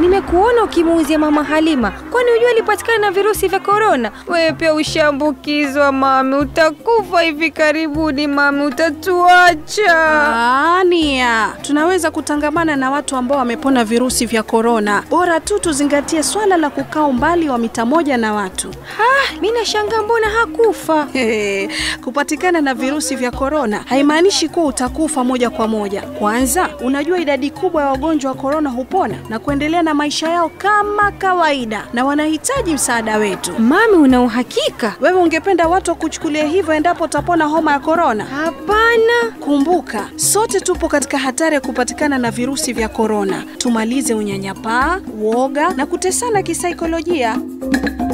nimekuona ukimuuzia mama Halima. Kwani hujua alipatikana na virusi vya korona? Wewe pia ushaambukizwa mami, utakufa hivi karibuni mami, utatuacha. Ah, Nia, tunaweza kutangamana na watu ambao wamepona virusi vya korona. Bora tu tuzingatie swala la kukaa umbali wa mita moja na watu. Ah, mi nashangaa mbona hakufa. Hehe, Kupatikana na virusi vya korona haimaanishi kuwa utakufa moja kwa moja. Kwanza, unajua idadi kubwa ya wagonjwa wa korona hupona na kuendelea na maisha yao kama kawaida na wanahitaji msaada wetu. Mami, una uhakika? Wewe ungependa watu wakuchukulia hivyo endapo utapona homa ya korona? Hapana. Kumbuka, sote tupo katika hatari ya kupatikana na virusi vya korona. Tumalize unyanyapaa, uoga na kutesana kisaikolojia.